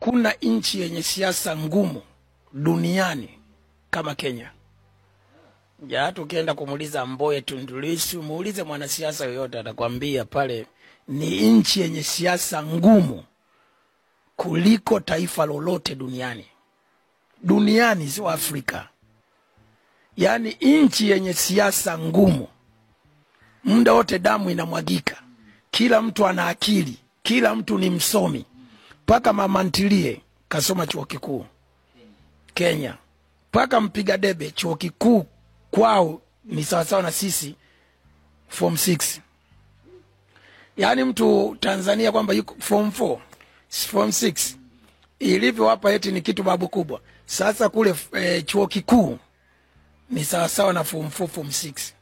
hakuna nchi yenye siasa ngumu duniani kama Kenya. Ya hata ukienda kumuuliza Mboye, Tundu Lissu, muulize mwanasiasa yoyote, atakwambia pale ni nchi yenye siasa ngumu kuliko taifa lolote duniani, duniani, sio Afrika. Yaani nchi yenye siasa ngumu, muda wote damu inamwagika, kila mtu ana akili, kila mtu ni msomi, mpaka mama ntilie kasoma chuo kikuu Kenya, mpaka mpiga debe chuo kikuu kwao ni sawasawa na sisi form 6 yaani mtu Tanzania kwamba yuko form 4 form 6 ilivyo hapa eti ni kitu babu kubwa. Sasa kule e, chuo kikuu ni sawasawa na form 4 form 6